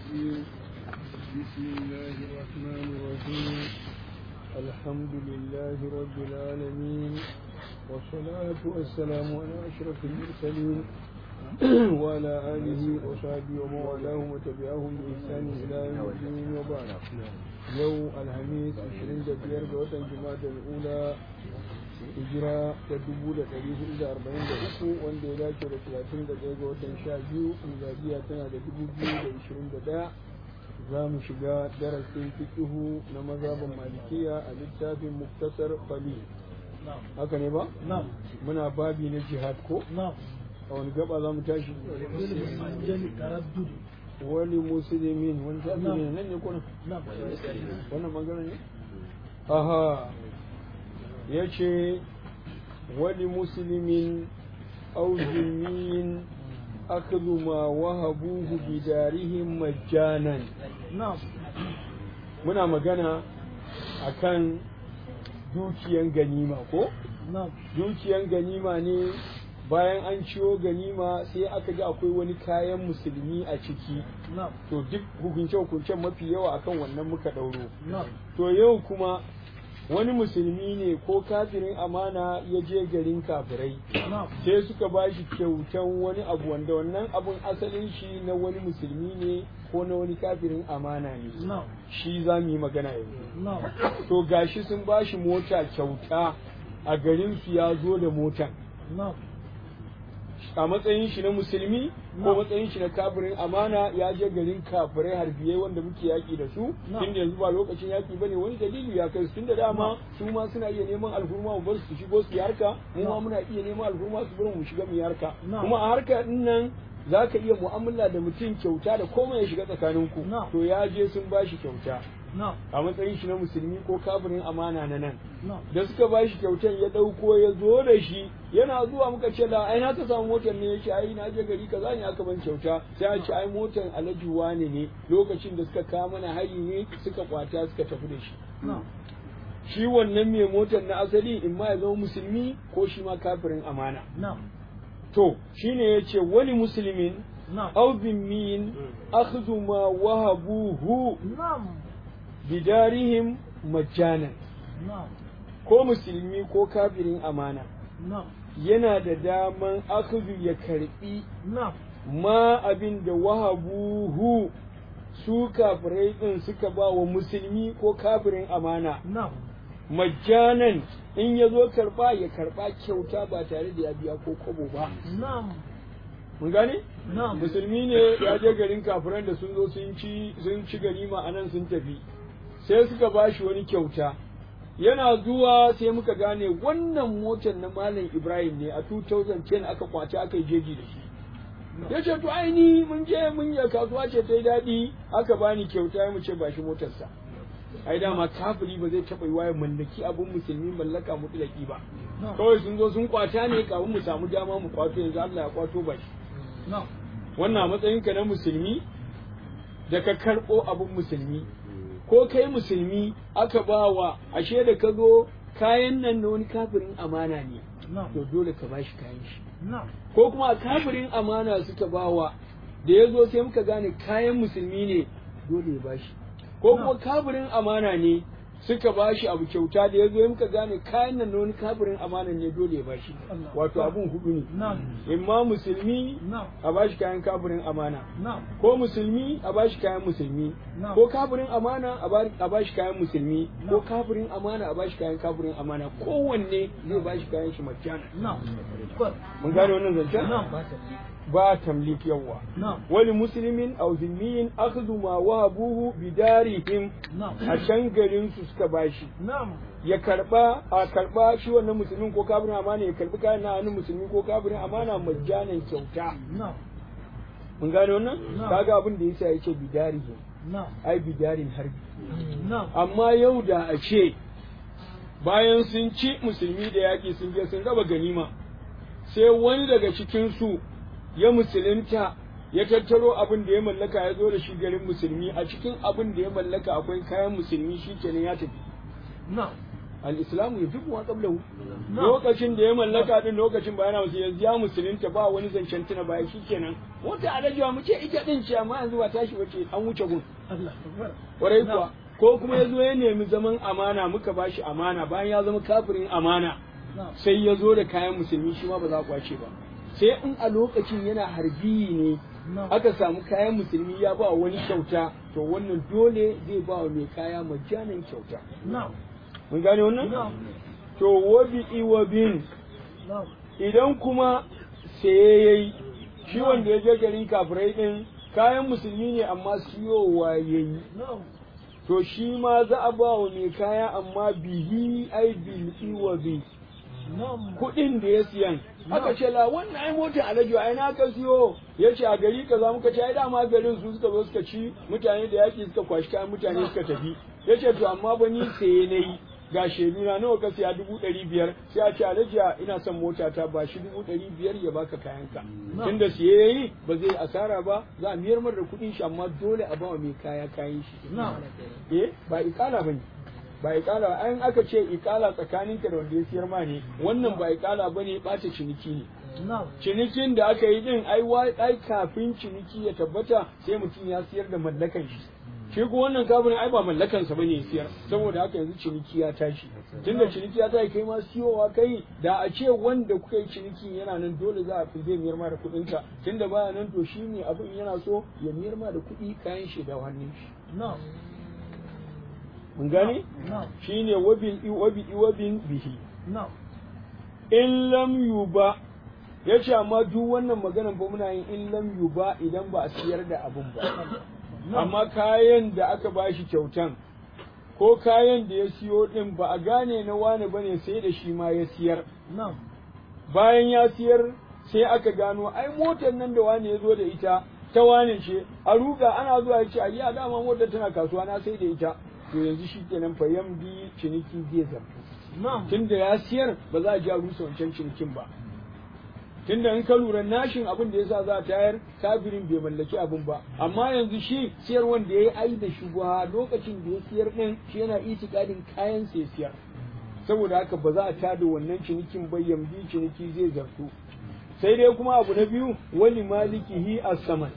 الرجيم بسم الله الرحمن الرحيم الحمد لله رب العالمين والصلاة والسلام على أشرف المرسلين وعلى آله وصحبه ومن والاهم وتبعهم بإحسان إلى يوم الدين وبعد يوم الخميس 25 ga watan Jumada al-Ula hijira ta dubu da ɗari hudu da arba'in da uku wanda ya dace da talatin da ɗaya ga watan sha biyu miladiya tana da dubu biyu da ishirin da ɗaya za mu shiga darasin fiƙihu na mazhabin malikiya a littafin muktasar fali haka ne ba muna babi na jihad ko a wani gaba za mu tashi wani musulmin wani tafi ne nan ne kuna wannan magana ne aha ya ce wani musulmin auziniyin akadu ma wahabuhu bidarihim majjanan muna magana akan dukiyan ganima ko dukiyan ganima ne bayan an ciwo ganima sai aka ga akwai wani kayan musulmi a ciki to duk hukunce-hukuncen mafi yawa akan wannan muka ɗauro to yau kuma wani musulmi ne ko kafirin amana ya je garin kafirai sai suka ba shi kyautan wani abu wanda wannan abun asalin shi na wani musulmi ne ko na wani kafirin amana ne shi za mu yi magana yanzu to gashi sun ba shi mota kyauta a garin su ya zo da motan a matsayin shi na musulmi ko matsayin shi na kafirin amana ya je garin kafirai harbiye wanda muke yaki da su tunda yanzu ba lokacin yaki bane wani dalili ya kai su tunda dama su ma suna iya neman alhurma mu bar su shigo su harka mu ma muna iya neman alhurma su bar mu shiga mu harka kuma a harka din nan za ka iya mu'amala da mutum kyauta da komai ya shiga tsakaninku to ya je sun ba shi kyauta a matsayin shi na musulmi ko kafirin amana na nan da suka ba shi kyautan ya ɗauko ya zo da shi yana zuwa muka ce la ai na ka samu motar ne yake ai na je gari kaza ne aka ban kyauta sai a ce ai motar alhaji wane ne lokacin da suka kawo mana hari ne suka kwata suka tafi da shi shi wannan mai motar na asali in ma ya zama musulmi ko shi ma kafirin amana to shine yace wani musulmin aw dhimmin akhdhu ma wahabuhu bidarihim majanan ko musulmi ko kafirin amana yana da daman akhdhu ya karbi ma abin da wahabuhu su kafirai din suka ba wa musulmi ko kafirin amana majanan in ya zo karba ya karba kyauta ba tare da ya biya ko kobo ba mun gane musulmi ne ya je garin kafiran da sun zo sun ci sun ci ganima anan sun tafi sai suka ba shi wani kyauta yana zuwa sai muka gane wannan motar na malam ibrahim ne a 2010 aka kwace aka yi jeji da shi ya ce to aini mun je mun yi kasuwa ce ta yi daɗi aka bani kyauta ya mu ce ba shi motarsa ai dama kafiri ba zai taɓa yi waye mallaki abin musulmi mallaka mutlaki ba kawai sun zo sun kwata ne kafin mu samu dama mu kwato yanzu Allah ya kwato ba shi wannan a matsayin ka na musulmi da ka karɓo abin musulmi ko kai musulmi aka ba wa ashe da ka zo kayan nan na wani kafirin amana ne to dole ka ba shi kayan shi ko kuma kafirin amana suka ba wa da ya zo sai muka gane kayan musulmi ne dole ya ba shi ko kuma kafirin amana ne suka ba shi abu kyauta da ya zo muka gane kayan nan na wani kafirin amana ne dole ya ba shi wato abun hudu ne imma musulmi a ba shi kayan kafirin amana ko musulmi a ba shi kayan musulmi ko kafirin amana a ba shi kayan musulmi ko kafirin amana a ba shi kayan kafirin amana kowanne zai ba shi kayan shi majjana mun gane wannan zancen ba tamlik yawa wani musulmin aw zimmiyin akhdhu ma wahabuhu bidarihim a can garin su suka bashi ya karba a karba shi wannan musulmin ko kafirin amana ya karbi kayan na hannun musulmi ko kafirin amana majjanan kyauta mun gane wannan kaga abin da yasa yace bidarihim ai bidarin harbi amma yau da a ce bayan sun ci musulmi da yaƙi sun je sun raba ganima sai wani daga cikin su ya musulunta ya tattaro abin da ya mallaka ya zo da shi garin musulmi a cikin abin da ya mallaka akwai kayan musulmi shi kenan ya tafi al-islamu yajibu wa qablahu lokacin da ya mallaka din lokacin ba yana wasu yanzu ya musulunta ba wani zancen tuna baya shikenan wata alajiwa mu ce ita din ce amma yanzu ba tashi bace an wuce gun kwarai kuwa ko kuma ya zo ya nemi zaman amana muka bashi amana bayan ya zama kafirin amana sai ya zo da kayan musulmi shi ma ba za a kwace ba sai in a lokacin yana harbi ne aka samu kayan musulmi ya ba wani kyauta to wannan dole zai ba wa mai kaya majanin kyauta mun gane wannan to wabi iwabin idan kuma sai yayi shi wanda ya je garin kafirai din kayan musulmi ne amma siyowa yayi to shi ma za a ba wa mai kaya amma bihi ai bil iwabi kuɗin da ya siyan aka ce la wannan ai mota alaji ai na ka siyo ya ce a gari kaza muka ce ai dama garin su suka zo suka ci mutane da yaki suka kwashi kayan mutane suka tafi ya ce to amma ba ni saye na yi ga shaidu na nawa ka siya dubu ɗari biyar sai a ce alaji ina son mota ta ba shi dubu ɗari biyar ya baka kayanka tunda siye ya yi ba zai asara ba za a miyar mar da kuɗin shi amma dole a ba mai kaya kayan shi eh ba ikala ba ne ba ikala an aka ce ikala tsakaninka da wanda ya siyar ma ne wannan ba ikala bane ɓata ciniki ne cinikin da aka yi din ai ai kafin ciniki ya tabbata sai mutum ya siyar da mallakan shi shi ko wannan kafin ai ba mallakan sa bane ya siyar saboda haka yanzu ciniki ya tashi tunda ciniki ya tashi kai ma siyowa kai da a ce wanda kuka yi ciniki yana nan dole za a fi zai miyar ma da kuɗin ka tunda baya nan to shi ne abin yana so ya miyar ma da kuɗi kayan shi da hannun shi mun gane shi ne wabin wabi wabin bihi in lam yuba ya ce amma duk wannan maganan ba muna yin in lam yuba idan ba a siyar da abin ba amma kayan da aka bashi kyautan ko kayan da ya siyo din ba a gane na wane bane sai da shi ma ya siyar bayan ya siyar sai aka gano ai motar nan da wane ya zo da ita ta wane ce a ruga ana zuwa ya ce a yi a dama motar tana kasuwa na sai da ita to yanzu shi kenan fa bi ciniki zai zartu tun da ya siyar ba za a ji a rusa wancan cinikin ba tun da in ka lura nashin abin da yasa za a tayar kafirin bai mallaki abin ba amma yanzu shi siyar wanda ya yi ai da shugaba lokacin da ya siyar din shi yana itikadin kayan sai siyar saboda haka ba za a tada wannan cinikin ba bi ciniki zai zartu sai dai kuma abu na biyu wani malikihi as-saman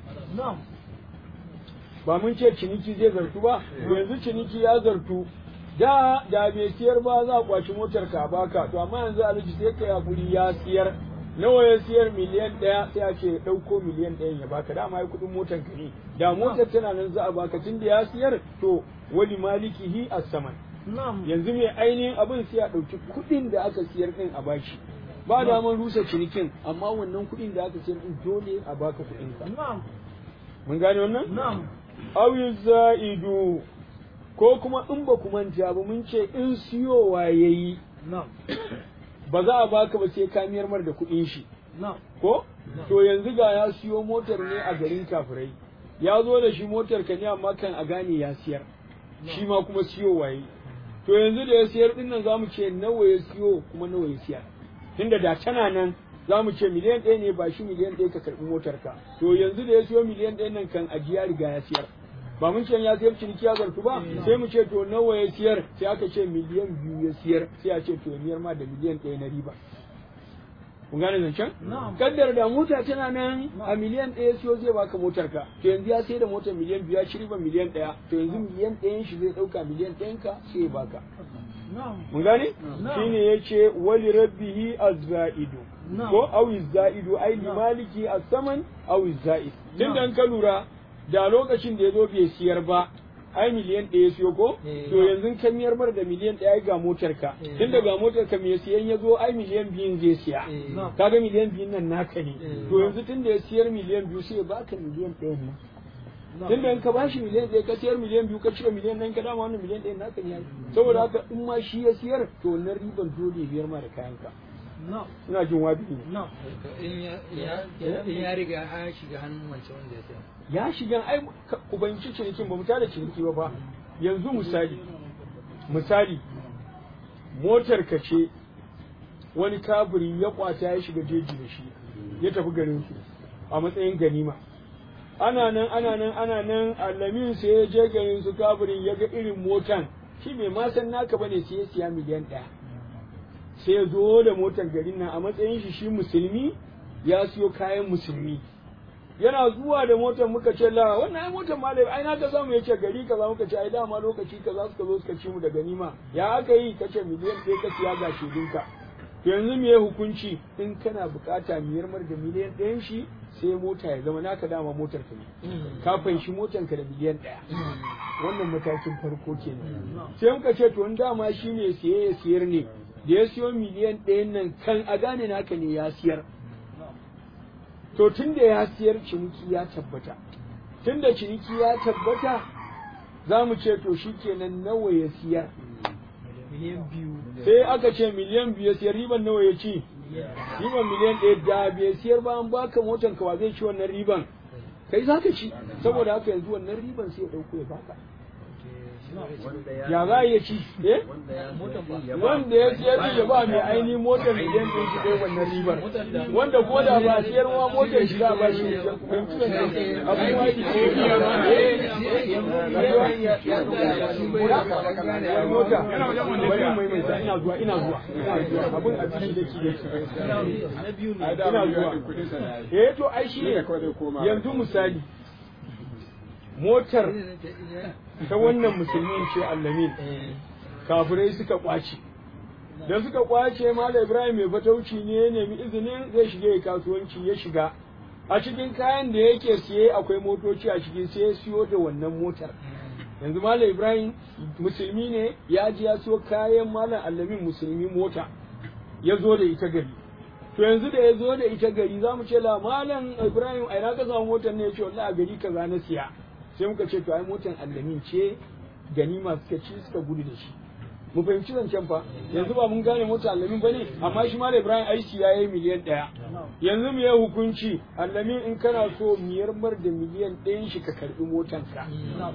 ba mun ce ciniki zai zartu ba yanzu ciniki ya zartu da da bai siyar ba za a kwaci motar ka baka to amma yanzu alhaji sai ka yakuri ya siyar nawa ya siyar miliyan ɗaya sai a ce ɗauko miliyan ɗayan ya baka dama ya kuɗin motar ka ne da motar tana nan za a baka tun da ya siyar to wali malikihi as-saman yanzu mai ainihin abin sai a ɗauki kuɗin da aka siyar ɗin a bashi ba daman rusa cinikin amma wannan kuɗin da aka siyar ɗin dole a baka kuɗin ka mun gane wannan awi za'idu ko kuma in ba ku manta ba mun ce in siyowa ya yi ba za a baka ba sai ka miyar mar da kuɗin shi ko to yanzu ga ya siyo motar ne a garin kafirai ya zo da shi motar ka ne amma kan a gane ya siyar shi ma kuma siyowa ya yi to yanzu da ya siyar din nan zamu ce nawa ya siyo kuma nawa ya siyar tunda da tana nan za mu ce miliyan ɗaya ne ba shi miliyan ɗaya ka karɓi motar ka to yanzu da ya siyo miliyan ɗaya nan kan ajiya riga ya siyar ba mun ce ya siyar ciniki ya zartu ba sai mu ce to nawa ya siyar sai aka ce miliyan biyu ya siyar sai a ce to ya miyar ma da miliyan ɗaya na riba kun gane zancen kaddar da mota tana nan a miliyan ɗaya siyo zai baka motar ka to yanzu ya sai da motar miliyan biyu ya ci riba miliyan ɗaya to yanzu miliyan ɗayan shi zai ɗauka miliyan ɗayan ka sai ya baka mun gane shine yace wali rabbihi az-za'idu ko awi za'idu ai li maliki as-saman awi za'id tun dan ka lura da lokacin da yazo bai siyar ba ai miliyan ɗaya siyo ko to yanzu ka miyar mar da miliyan ɗaya ga motar ka tun daga motar ka mai siyan ya zo ai miliyan biyun zai siya kaga miliyan biyun nan naka ne to yanzu tun da ya siyar miliyan biyu sai ya baka miliyan ɗaya nan tun da in ka bashi miliyan ɗaya ka siyar miliyan biyu ka cire miliyan ɗaya ka dama wannan miliyan ɗaya naka ne saboda haka in ma shi ya siyar to wannan riban dole biyar ma da kayanka ina jin wabi ne in ya riga ya shiga hannun wancan wanda ya sayar ya shiga ai ubanci cinikin ba mu tada ciniki ba ba yanzu misali misali motar ka ce wani kaburi ya kwata ya shiga jeji da shi ya tafi garin su a matsayin ganima ana nan ana nan ana nan alamin sai ya je garin su kaburin ya ga irin motan shi bai ma san naka bane sai ya siya miliyan ɗaya sai ya zo da motar garin nan a matsayin shi shi musulmi ya siyo kayan musulmi yana zuwa da motar muka ce la wannan ai motar malai ai na ka samu yace gari kaza muka ce ai dama lokaci kaza suka zo suka ci mu da ganima ya aka yi kace miliyan ɗaya ka siya ga shedinka to yanzu me hukunci in kana bukata miyar mar da miliyan ɗayan shi sai mota ya zama naka dama motar ka ne ka fanshi motar ka da miliyan ɗaya wannan matakin farko kenan sai muka ce to in dama shine siye ya siyar ne da ya siyo miliyan ɗayan nan kan a gane naka ne ya siyar to tun da ya siyar ciniki ya tabbata tun da ciniki ya tabbata za mu ce to shi kenan nawa ya siyar miliyan biyu sai aka ce miliyan biyu ya siyar riban nawa ya ci riban miliyan ɗaya da bai siyar ba an baka motan ka wa zai ci wannan riban kai za ka ci saboda haka yanzu wannan riban sai ya ɗauko ya baka ya za a iya ci eh wanda ya siyar ya ba mai aini motar miliyan ɗin shi ɗaya wannan ribar wanda ko da ba siyar ma motar shi za a ba shi fahimci da ne abin ma yi mota bari mai mai sa ina zuwa ina zuwa abin a cikin da ki da ki ina zuwa eh to ai shi ne yanzu misali motar ta wannan musulmin ce allamin kafirai suka kwace da suka kwace mala ibrahim mai fatauci ne ya nemi izinin zai shiga ya kasuwanci ya shiga a cikin kayan da yake siye akwai motoci a ciki sai ya siyo da wannan motar yanzu malam ibrahim musulmi ne ya ji ya siyo kayan malam allamin musulmi mota ya zo da ita gari to yanzu da ya zo da ita gari za mu ce la malam ibrahim a ina ka samu motar ne ya ce wallahi a gari kaza na siya sai muka ce to ai motar allamin ce ganima suka ci suka gudu da shi mu fahimci zancen fa yanzu ba mun gane motar allamin bane amma shi malam ibrahim aiki ya yi miliyan ɗaya yanzu mu yi hukunci allamin in kana so miyar mar da miliyan ɗayan shi ka karɓi motar ka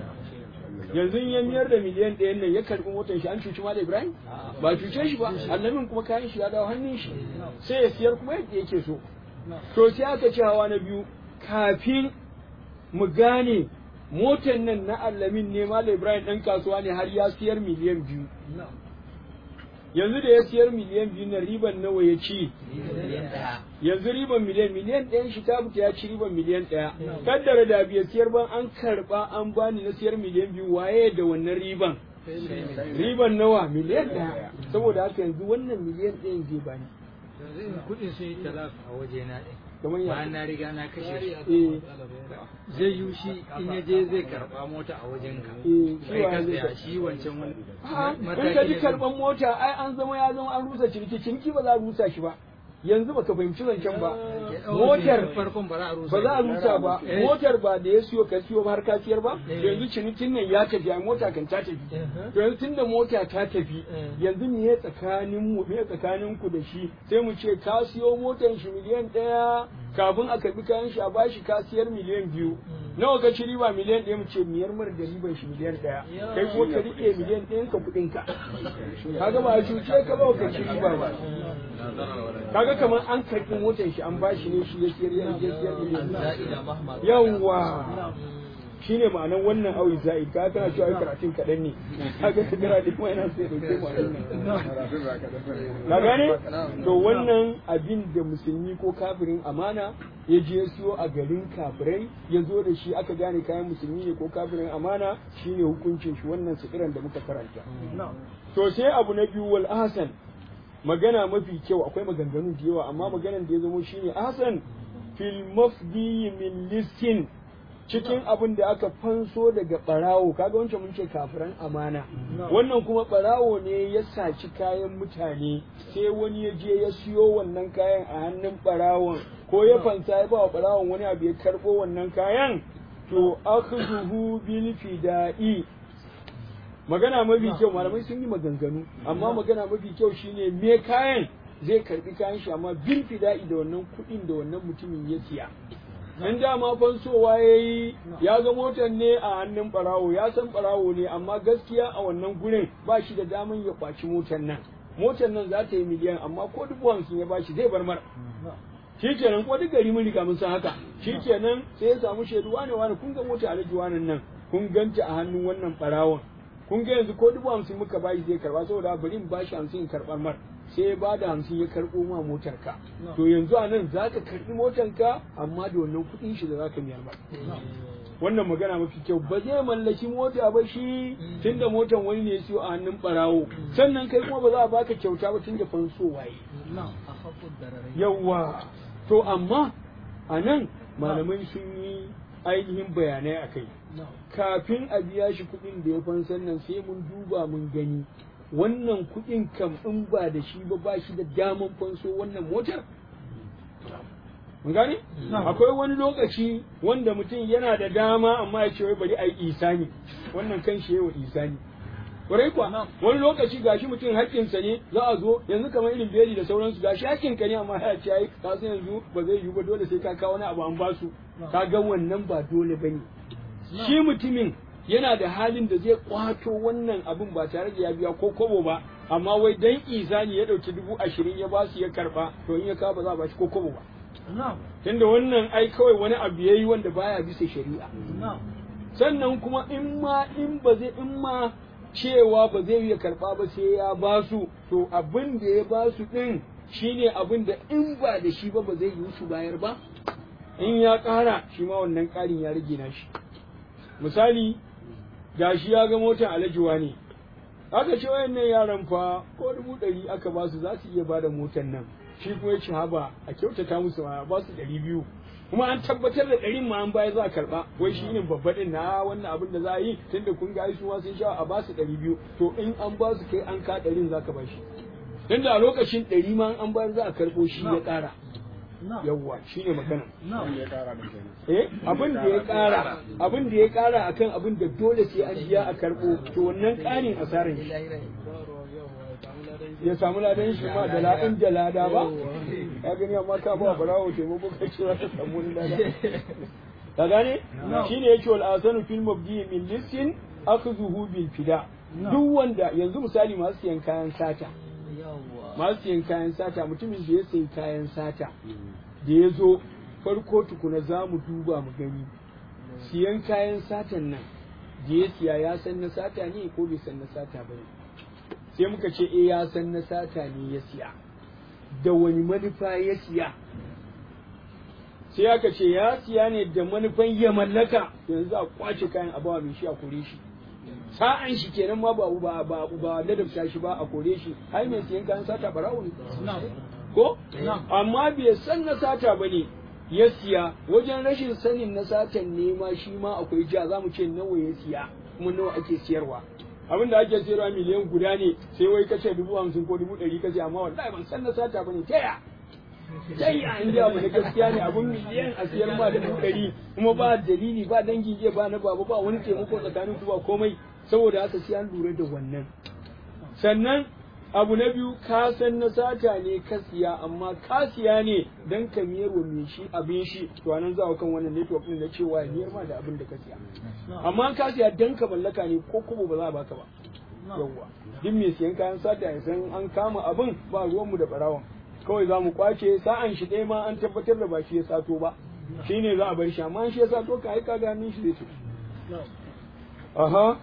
yanzu ya miyar da miliyan ɗayan nan ya karɓi motar shi an cuci malam ibrahim ba cuce shi ba allamin kuma kayan shi ya dawo hannun shi sai ya siyar kuma yadda yake so to sai aka ce hawa na biyu kafin mu gane motar nan na allamin ne malam ibrahim ɗan kasuwa ne har ya siyar miliyan biyu yanzu da ya siyar miliyan biyu na riban nawa ya ci yanzu riban miliyan miliyan ɗayan shi ta fita ya ci riban miliyan ɗaya kaddara da biya siyar ban an karɓa an bani na siyar miliyan biyu waye da wannan riban riban nawa miliyan ɗaya saboda haka yanzu wannan miliyan ɗayan zai bani kuɗin sun yi talaf a waje na ɗin kamar ya bayan na riga na kashe shi eh zai yi shi in ya je zai karɓa mota a wajen ka eh kai ka shi tsaya shi wancan wani A'a, in ka ji karban mota ai an zama ya zama an rusa ciniki ciniki ba za a rusa shi ba yanzu baka fahimci zancen ba motar farkon ba za a rusa ba za a rusa ba Eh. motar ba da ya siyo ka siyo ba har ka siyar ba Eh. yanzu cinikin nan ya tafi ai mota kan ta tafi Eh. to yanzu tunda mota ta tafi Eh. yanzu me ya tsakanin mu me ya tsakanin ku da shi sai mu ce ka siyo motar shi miliyan ɗaya kafin a karbi kayan shi a bashi ka siyar miliyan biyu nawa ka ci riba miliyan ɗaya mu ce miyar mara da riban shi miliyan ɗaya kai ko ka rike miliyan ɗayan ka kuɗin ka kaga ba a cuce ka ba ka ci riba ba kaga kamar an karɓi motar shi an bashi ne shi ya siyar ya ya siyar miliyan yawwa shine ma'anar wannan awi za'i ka kana cewa ai karatun kaɗan ne kaga ka gara duk mai yana sai dauke mu a wannan ka gane to wannan abin da musulmi ko kafirin amana ya je ya siyo a garin kafirai ya zo da shi aka gane kayan musulmi ne ko kafirin amana shine hukuncin shi wannan sikiran da muka karanta to sai abu na biyu wal ahsan magana mafi kyau akwai maganganu da yawa amma maganan da ya zamo shine ahsan fil mafdi min listin cikin abin da aka fanso daga barawo kaga wancan mun ce kafiran amana wannan kuma barawo ne ya saci kayan mutane sai wani ya je ya siyo wannan kayan a hannun barawon ko ya fansa ya ba wa barawon wani abu ya karbo wannan kayan to akhzuhu bil fida'i magana mafi kyau malamai sun yi maganganu amma magana mafi kyau shine me kayan zai karbi kayan shi amma bil fida'i da wannan kuɗin da wannan mutumin ya siya in dama fansowa ya yi ya ga motar ne a hannun barawo ya san barawo ne amma gaskiya a wannan gurin ba shi da daman ya kwaci motar nan motar nan za ta yi miliyan amma ko dubu hamsin ya bashi zai bar mara shi kenan ko duk gari mun riga mun san haka shi kenan sai ya samu shaidu wane wane kun ga mota alhaji wanan nan kun ganta a hannun wannan barawon kun ga yanzu ko dubu hamsin muka bashi zai karba saboda bari in bashi hamsin in karɓar mar sai ya bada hamsin ya karɓo ma motar ka to yanzu a nan za ka karɓi motar ka amma da wannan kuɗin shi da za ka miyar mar wannan magana mafi kyau ba zai mallaki mota ba shi tunda motan wani ne ya siyo a hannun barawo sannan kai kuma ba za a baka kyauta ba tunda fanso waye yawwa to amma a nan malamai sun yi ainihin bayanai a kai kafin a biya shi kuɗin da ya fansan nan sai mun duba mun gani wannan kuɗin kam in ba da shi ba ba shi da daman fanso wannan motar mun gane akwai wani lokaci wanda mutum yana da dama amma ya ce wai bari a yi isani wannan kan shi yawa isani kwarai kuwa wani lokaci gashi mutum haƙƙinsa ne za a zo yanzu kamar irin beli da sauransu gashi haƙƙinka ne amma ya ce ai ka san yanzu ba zai yiwu ba dole sai ka kawo wani abu an basu ka ga wannan ba dole bane shi mutumin yana da halin da zai kwato wannan abin ba tare da ya biya ko kobo ba amma wai dan isani ya dauki dubu ashirin ya basu ya karba to in ya kawo ba za a bashi ko kobo ba tunda wannan ai kawai wani abu yayi wanda baya bisa shari'a sannan kuma in ma in ba zai in ma cewa ba zai iya karba ba sai ya basu to abin da ya basu din shine abin da in ba da shi ba ba zai yi su bayar ba in ya ƙara shi ma wannan ƙarin ya rage na shi misali gashi ya ga motar alajuwa ne aka ce wayannan yaran fa ko dubu ɗari aka ba su za su iya ba da motar nan shi kuma ya ci haba a kyautata musu a ba su ɗari biyu kuma an tabbatar da ɗarin ma an baya za a karɓa wai shi ne babba ɗin na wannan abin da za a yi tunda kun ga su ma sun sha a ba su ɗari biyu to in an ba su kai an ka ɗarin za ka ba shi tunda a lokacin ɗari ma an bayar za a karɓo shi ya ƙara yawwa shi ne magana eh abin da ya ƙara abin da ya ƙara akan abin da dole sai an biya a karɓo to wannan ƙarin asaran shi ya samu ladan shi ma da ladan da lada ba ya gani amma ka ba barawo taimako ka ce za ka samu wani lada ka gane shine yake wal asanu fil mabdi min lisin akhdhuhu bil fida duk wanda yanzu misali masu siyan kayan sata masu siyan kayan sata mutumin da ya sayi kayan sata da ya zo farko tukuna za mu duba mu gani siyan kayan satan nan da ya siya ya san na sata ne ko bai san na sata ba ne sai muka ce eh ya san na sata ne ya siya da wani manufa ya siya sai aka ce ya siya ne da manufan ya mallaka yanzu a kwace kayan abawa mai shi a kore shi sa'an shi kenan ma ba ba ba ba ladabta shi ba a kore shi ai mai siyan kayan sata barawo ne ko amma bai san na sata bane ya siya wajen rashin sanin na satan ne ma shi ma akwai ja za mu ce nawa ya siya kuma nawa ake siyarwa abin da ake siyarwa miliyan guda ne sai wai kace dubu hamsin ko dubu ɗari kace amma wallahi ban san na sata bane ta ya sai a inda abu na gaskiya ne abun miliyan a siyar ma dubu ɗari kuma ba dalili ba dangin jiya ba na baba ba wani taimako tsakanin ku ba komai saboda haka sai an lura da wannan sannan abu na biyu ka san na sata ne ka siya amma ka siya ne dan ka miyar wa mai shi abin shi to anan za kan wannan network din na cewa miyar ma da abin da ka siya amma ka siya dan ka mallaka ne ko kuma ba za a baka ba yawwa duk mai siyan kayan sata ya san an kama abin ba ruwanmu da barawon kawai za mu kwace sa'an shi ɗaya ma an tabbatar da ba shi ya sato ba shi ne za a bar shi amma shi ya sato ka aika ga hannun shi zai ce aha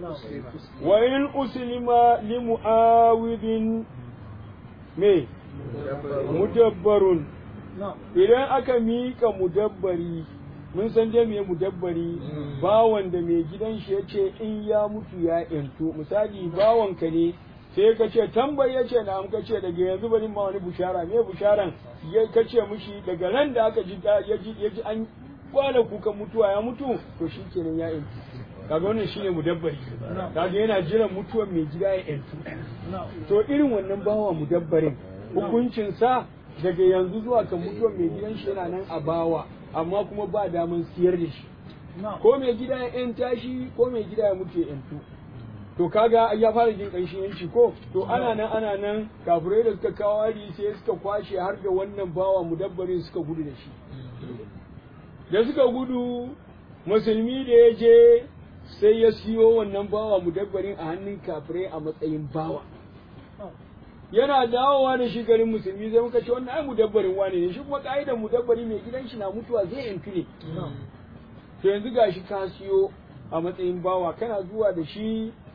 wa in uslima li mu'awidin me mudabbarun idan aka mika mudabbari mun san dai me mudabbari bawan da mai gidan shi yace in ya mutu ya yantu misali bawan ka ne sai ka ce tambayi ya ce na ka ce daga yanzu bari ma wani bushara me busharan ya ka ce mushi daga ran da aka ji ya ji ya ji an kwana kukan mutuwa ya mutu to shi kenan ya yantu kaga wannan shine mudabbari kaga yana jiran mutuwar mai gida ya yantu to irin wannan bawa mudabbarin hukuncin sa daga yanzu zuwa kan mutuwar mai gidan shi yana nan a bawa amma kuma ba daman siyar da shi ko mai gida ya yanta shi ko mai gida ya mutu ya yantu to kaga ya fara jin ƙanshin yanci ko to ana nan ana nan kafirai da suka kawo hari sai suka kwashe har da wannan bawa mudabbarin suka gudu da shi da suka gudu musulmi da ya je sai ya siyo wannan bawa mudabbarin a hannun kafirai a matsayin bawa yana dawowa da shi garin musulmi sai muka ce wannan ai mudabbarin wane ne shi kuma ka'idar mudabbari mai gidan shi na mutuwa zai yantu ne to yanzu gashi ka siyo a matsayin bawa kana zuwa da shi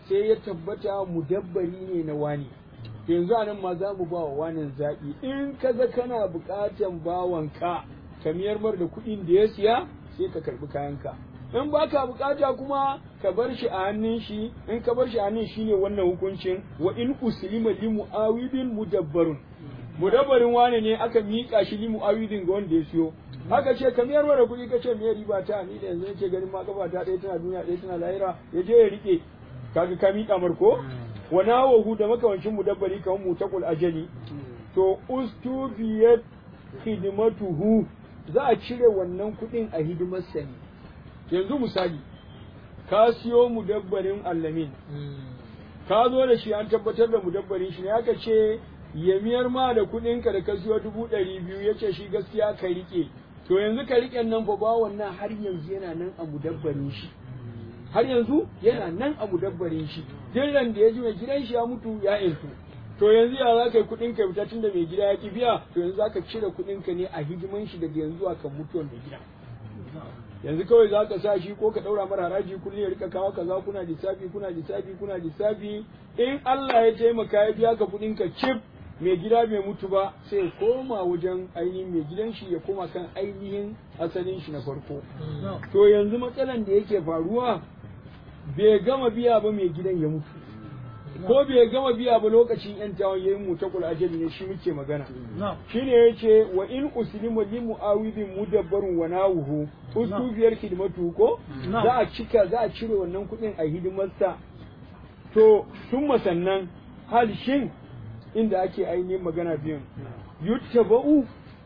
sai ya tabbata mudabbari ne na wani yanzu a nan ma za mu ba wa wanin zaɓi in ka ga kana buƙatan bawanka ka miyar mar da kuɗin da ya siya sai ka karɓi kayanka in ba ka buƙata kuma ka bar shi a hannun shi in ka bar shi a hannun shi ne wannan hukuncin wa in uslima li mu'awidin mudabbarun mudabbarin wane ne aka miƙa shi li mu'awidin ga wanda ya siyo haka ce ka miyar da kuɗi ka ce me riba ta ni da yanzu nake ganin ma kafa ta ɗaya tana duniya ɗaya tana lahira ya je ya riƙe kaga ka miƙa marko wa nawahu da makawancin mudabbari kamar mutaqul ajali to ustufiyat khidmatuhu za a cire wannan kuɗin a hidimar sani yanzu misali ka siyo mudabbarin allamin ka zo da shi an tabbatar da mudabbarin shi ne aka ce ya miyar ma da kuɗinka da ka siyo dubu ɗari biyu ya ce shi gaskiya ka riƙe to yanzu ka riƙe nan fa ba wannan har yanzu yana nan a mudabbarin shi har yanzu yana nan a mudabbarin shi dillan da ya ji mai gidan shi ya mutu ya intu to yanzu ya za ka yi kuɗin ka fita tun da mai gida ya ki biya to yanzu za ka cire kuɗin ka ne a hidiman shi daga yanzu a kan mutuwar mai gida yanzu kawai za ka sa shi ko ka ɗaura mara haraji kullum ya rika kawo kaza kuna lissafi kuna lissafi kuna lissafi in Allah ya taimaka ya biya ka kuɗin ka cif mai gida bai mutu ba sai ya koma wajen ainihin mai gidan shi ya koma kan ainihin asalin shi na farko to yanzu matsalan da yake faruwa bai gama biya ba mai gidan ya mutu ko bai gama biya ba lokacin yan tawon yayin mutakul ajali ne shi muke magana shine yace wa in uslimu li muawidin mudabbarun wa nawuhu usufiyar hidimatu ko za a cika za a cire wannan kuɗin a hidimarsa to tun masannan hal shin inda ake ainihin magana biyun yuttaba'u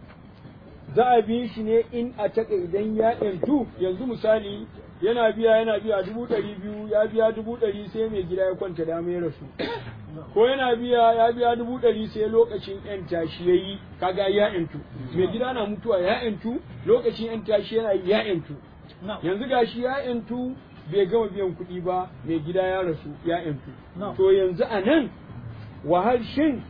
za a bi shi ne in a taka idan ya yantu yanzu misali yana biya yana biya dubu ɗari biyu ya biya dubu ɗari sai mai gida ya kwanta dama ya rasu ko yana biya ya biya dubu ɗari sai lokacin yan tashi ya yi kaga ya yantu mai gida na mutuwa ya yantu lokacin yan tashi yana ya yantu yanzu gashi ya yantu bai gama biyan kuɗi ba mai gida ya rasu ya yantu to yanzu a nan wahal shin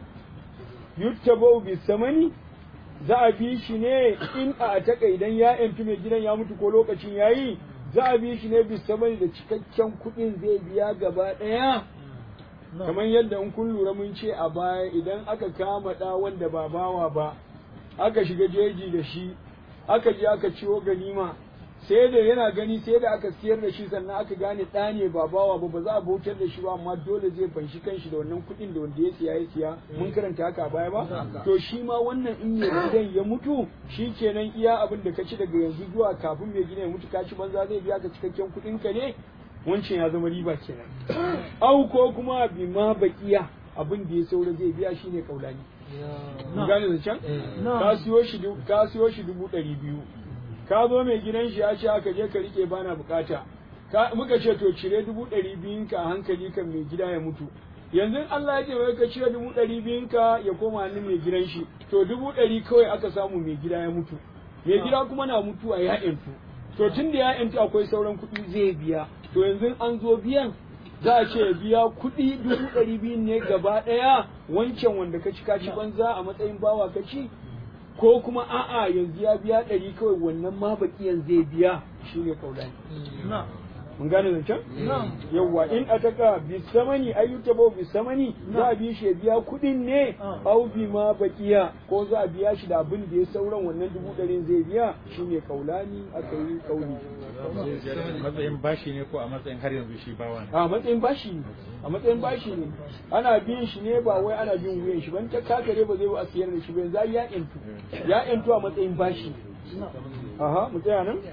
yuttabau bi samani za a bi shi ne in a taka idan ya yantu mai gidan ya mutu ko lokacin yayi za a bi shi ne bi samani da cikakken kuɗin zai biya gaba ɗaya kamar yadda in kun lura mun ce a baya idan aka kama ɗa wanda ba bawa ba aka shiga jeji da shi aka je aka ciwo ganima sai da yana gani sai da aka siyar da shi sannan aka gane ɗa ne ba bawa ba ba za a bautar da shi ba amma dole zai fanshi kanshi da wannan kuɗin da wanda ya siya ya siya mun karanta haka a baya ba to shi ma wannan in ya gidan ya mutu shi kenan iya abin da ka ci daga yanzu zuwa kafin mai gidan ya mutu ka ci banza zai biya ka cikakken kuɗin ka ne wancan ya zama riba kenan au ko kuma bi ma bakiya abin da ya saura zai biya shine kaulani gane zancen ka siyo shi ka siyo shi dubu ɗari biyu ka zo mai gidan shi ya ce aka je ka rike bana bukata ka muka ce to cire dubu ɗari biyun ka a hankali kan mai gida ya mutu yanzu Allah ya ce wai ka cire dubu ɗari biyun ka ya koma hannun mai gidan shi to dubu ɗari kawai aka samu mai gida ya mutu mai gida kuma na mutuwa ya ƴantu to tun da ya ƴantu akwai sauran kuɗi zai biya to yanzu an zo biyan za a ce biya kuɗi dubu ɗari biyun ne gaba ɗaya wancan wanda ka ci ka ci banza a matsayin bawa ka ci ko kuma a'a yanzu ya biya ɗari kawai wannan ma baƙiyan zai biya shi ne kaulani. Mun gane zancen? Yawwa in a taka bisamani ayyuta bau bisamani za a bi shi ya biya kuɗin ne au bi ma baƙiya ko za a biya shi da abin da ya sauran wannan dubu ɗarin zai biya shi ne kaulani aka yi kauli. matsayin bashi ne ko a matsayin har yanzu shi bawa ne A matsayin bashi ne, a matsayin bashi ne, ana bin shi ne ba wai ana bin wuyan shi ban ta kakare ba zai ba a siyar da shi ba yanzu ya yantu, ya yantu a matsayin bashi. Aha, mu tsaya nan?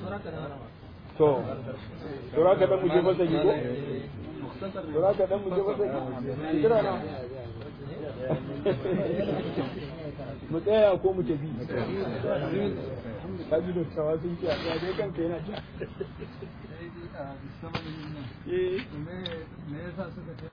To, tura ka dan mu je fasa ko? Tura ka dan mu je fasa Kira na. Mu tsaya ko mu tafi. Ka ji dottawa sun ce a tsaya dai kanka yana ja. Eh. me yasa suka